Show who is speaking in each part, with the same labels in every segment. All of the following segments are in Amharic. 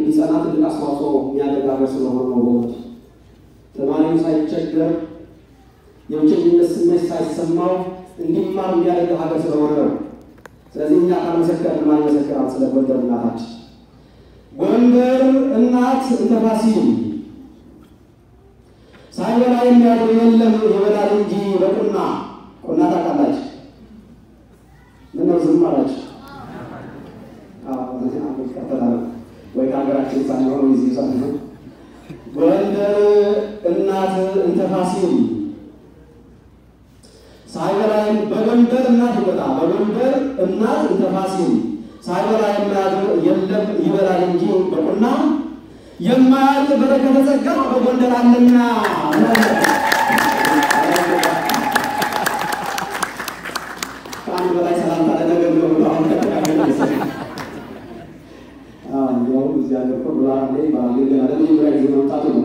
Speaker 1: እንዲጸና ትልቅ አስተዋጽኦ የሚያደርግ ሀገር ስለሆነ ነው። በእውነቱ ተማሪው ሳይቸገር የብቸኝነት ስሜት ሳይሰማው እንዲማር የሚያደርግ ሀገር ስለሆነ ነው። ስለዚህ እኛ ካልመሰከርን ማን ይመሰክራል? ስለ ጎንደር እናታችን። ጎንደር እናት እንተ ፋሲል ሳይበላ የሚያድር የለም ይበላል እንጂ በቁና ቁና ታውቃላችሁ? ምነው ዝም አላችሁ? ይቀጥላል ወይ ከሀገራችን ሳይሆን እዚህ ሳይሆን ጎንደር እናት እንተ ፋሲል ሳይበላ በጎንደር እናት ይወጣ በጎንደር እናት እንተ ፋሲል ሳይበላ የሚያድር የለም ይበላል እንጂ በቁና የማያልቅ በረከተ ጸጋ በጎንደር አለና ከአንድ በላይ ሰላምታ ለነገር ነው ብሎ አሁን ከተቃገለ እንዲያውም እዚህ ሀገር እኮ ብላ ይባላል ግን ገና ለመጀመሪያ ጊዜ መምጣቱ ነው።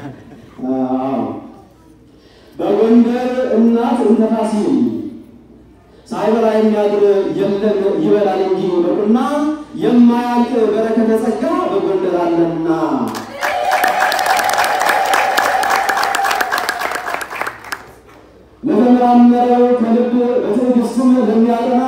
Speaker 1: በጎንደር እናት እንተ ፋሲል ሳይበላ የሚያድር የለም ይበላል እንጂ በቁና የማያልቅ በረከተ ጸጋ በጎንደር አለና ለተመራመረው ከልብ በትዕግስትም ለሚያጠና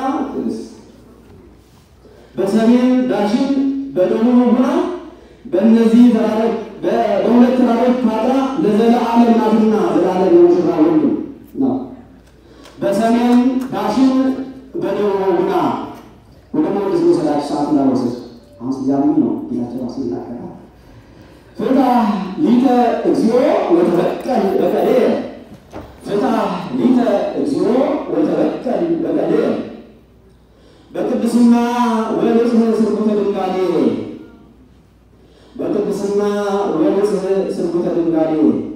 Speaker 1: በሰሜን ዳሽን በደቡብ ሁና በእነዚህ ተራሮች በሁለት ተራሮች ታጥራ ለዘለዓለም ናትና ዘላለም የሙሽራ ወንድ ነው። በሰሜን ዳሽን በደቡብ ሁና ወደ መቅደስ መሰላች ሰዓት እንዳወሰድ አሁን ስያሜ ነው ጌታቸው ራሱ ይናገራል። ፍታ ሊተ እግዚኦ ወተበቀል በቀዴ ፍታ ሊተ እግዚኦ ወተበቀል በቀዴ በቅድስና ወንጽህ ስርጉተ ድንጋሌ በቅድስና ወንጽህ ስርጉተ ድንጋሌ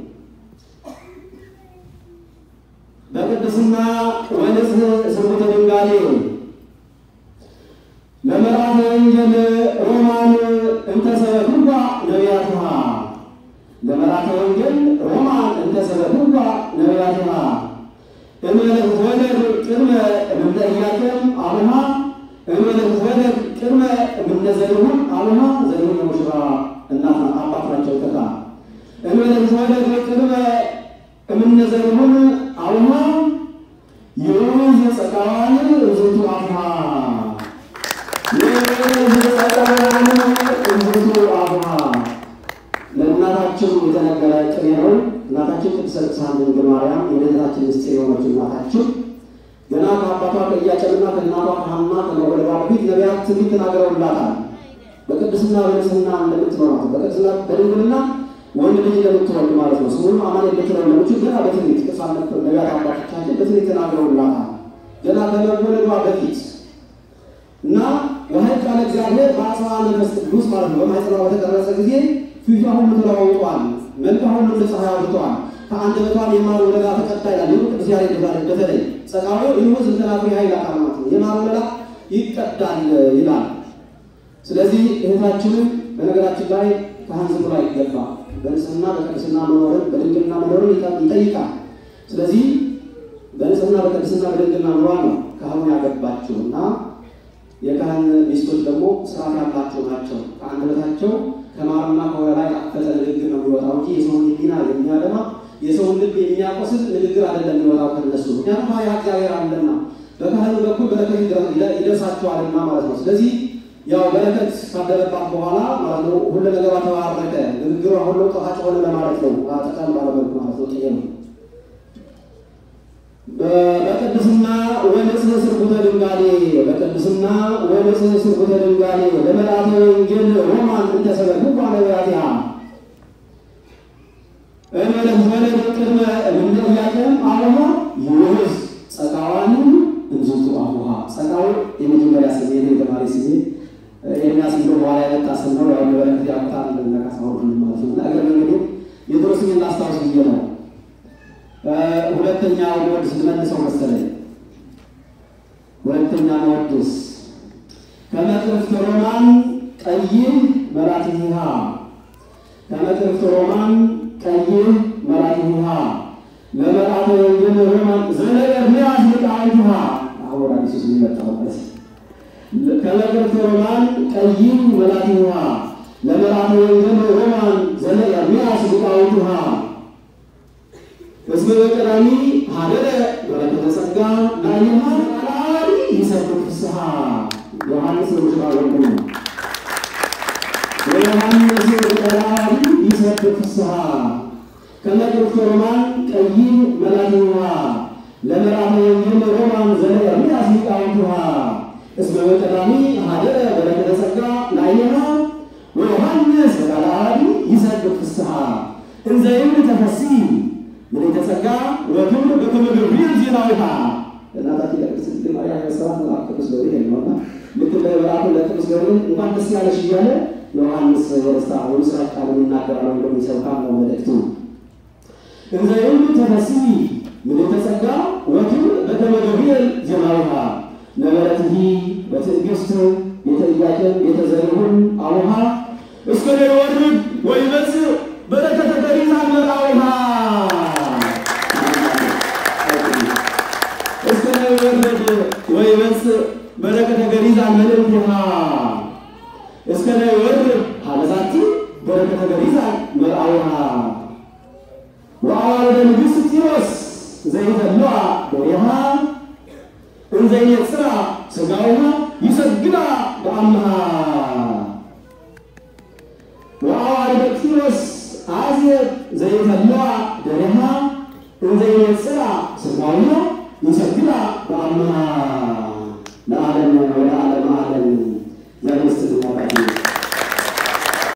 Speaker 1: በቅድስና ወንጽህ ስርጉተ ድንጋሌ ለመርዓተ ወንጌል ሮማን እንተሰበክዋ ነቢያትሃ ለመርዓተ ወንጌል ሮማን እንተሰበክዋ ነቢያትሃ እምነት ወለድ ቅድመ እምነ ኢያቄም አብሃ እምነት ወለድ ቅድመ እምነ ዘሪሁን አብሃ ዘሪሁን የሙሽራ እናት አባት ናቸው። ተካ እምነት ወለድ ቅድመ እምነ ዘሪሁን አብሃ የወንዝ ጸቃዋን እዝቱ አብሃ ለእናታችን የተነገረ ቅኔ ነው። እናታችን ቅድስት ቅድሳን ድንግል ማርያም የልደታችን ምስጢር የሆነችው እናታችን ገና ከአባቷ ከኢያቄምና ከእናቷ ከሐና ከመወለዷ በፊት ነቢያት ትንቢት ተናግረውላታል። በቅድስና በንጽሕና እንደምትኖራት በቅድስና በድንግልና ወንድ ልጅ እንደምትወልድ ማለት ነው። ስሙንም አማኑኤል ልትለው እንደምችል ገና በትንቢት ቅዱሳን ነቢያት አባቶቻችን በትንቢት ተናግረውላታል። ገና ከመወለዷ በፊት እና በኃይል እግዚአብሔር በአጽዋ መንፈስ ቅዱስ ማለት ነው በማኅፀኗ በተቀረጸ ጊዜ ፊቷ ሁሉ ተለዋውጧል፣ መልኳ ሁሉ እንደ ፀሐይ አብርቷል። ከአንደበቷም የማር ወለላ ተቀዳ ይላል። ይህ ቅዱስ ያሬድ ይባላል። በተለይ ጸጋዊ ይሁ ዝንተናፍሪ ኃይል አካል ማለት ነው። የማር ወለላ ይቀዳል ይላል። ስለዚህ እህታችንም በነገራችን ላይ ካህን ዝም ብሎ አይገባ በንጽህና በቅድስና መኖርን በድንግልና መኖርን ይጠይቃል። ስለዚህ በንጽህና በቅድስና በድንግልና ኑሯ ነው ካህኑ ያገባቸው እና የካህን ሚስቶች ደግሞ ስርዓት ያላቸው ናቸው። ከአንደበታቸው ከማርና ከወለላ የጣፈጠ ንግግር ነው የሚወጣው እንጂ የሰውን ሕሊና የሚያደማ የሰውን ልብ የሚያቆስል ንግግር አይደለም የሚወጣው ከነሱ። ምክንያቱም ያ እግዚአብሔር አለና በካህኑ በኩል በረከት ይደርሳቸዋልና ማለት ነው። ስለዚህ ያው በረከት ካደረባት በኋላ ማለት ነው ሁሉ ነገሯ ተባረከ፣ ንግግሯ ሁሉ ጣፋጭ ሆነ ለማለት ነው። ጠቃል ባለመልኩ ማለት ነው። ጥዬ ነው በቅድስና ወንጽህ ስርጉተ ድንጋሌ በቅድስና ወንጽህ ስርጉተ ድንጋሌ ለመልአተ ወንጌል ሮማን እንተሰበክዋ ነቢያቲሃ እመለት ወለድ ቅድመ እምነ ኢያቄም አብሃ ይውዝ ጸቃዋን እንዙቱ አቡሃ ጸቃው የመጀመሪያ ስሜ ነው። የተማሪ ስሜ ኤርሚያስ ብሎ በኋላ የመጣ ስም ነው። ያው በረከት ያመጣል እንደነካሳው ማለት ነው። ነገር እንግዲህ የድሮ ስሜን ላስታውስ ብዬ ነው። ሁለተኛ ወድስ ልመልሰው መሰለኝ። ሁለተኛ ወድስ ከመቅርፍት ሮማን ቀይህ መራትሃ ከመቅርፍት ሮማን ቀይህ መራትሃ ለመርአተ ወንጌል ሮማን ዘነገርንያስ ሊቃውንትሃ አሁን አዲሱ ስም ይመጣበት ከመቅርፍት ሮማን ቀይህ መራትሃ ለመልአከ ወንጌል ሮማን ዘለ ኤርምያስ ሊቃውንቱሃ እስመ በቀዳሚ ሀደረ በረከተ ጸጋ ላይሃ ቃላሪ ይሰብክ ፍስሐ ዮሐንስ ለሙሽራ ወንድሙ ነው። ወዮሐንስ ቀዳሚ ይሰብክ ፍስሐ ከመ ቅድስተ ሮማን ቀይ መላትዋ ለመልአከ ወንጌል ሮማን ዘለ ኤርምያስ ሊቃውንቱሃ እስመ በቀዳሚ ሀደረ በረከተ ጸጋ ላይሃ ወዮሐንስ ቀዳሚ ይሰብክ ፍስሐ እንዘ ይብል ተፈሲ ምን የተጸጋ ወክብር በክብር ገብርኤል ዜናዊሃ እናታችን ለቅድስት ድንግል ማርያም ያሰራት መልአክ ቅዱስ ገብርኤል ነውና ልክ እንደ መልአኩ ለቅዱስ ገብርኤል እንኳን ደስ ያለሽ እያለ ዮሐንስ የደስታ የምስራች ቃልን ይናገራል ወይም ደግሞ ይሰብካል ነው መልእክቱ። እንዘ ይብል ተፈሲ ምን የተጸጋ ወክብር በክብር ገብርኤል ዜናዊሃ ነበረትሂ በትዕግስት ቤተ ኢያቄም ቤተ ዘሪሁን አቡሃ እስከ ይወርድ ወይመጽእ በረከተ ገሪዛን መርአዊሃ እስከ ይወርድ ወይመጽእ በረከተ ገሪዛን መልእክቲሃ እስከ ይወርድ ሀበዛቲ በረከተ ገሪዛን መርአዊሃ ወአዋልደ ንግሥት ጢሮስ ዘይተለዋ ዶሬሃ እንዘይነጽራ ሥጋዊሃ ይሰግዳ በአምሃ ወአዋልደ ጢሮስ አዝየብ ዘይተለዋ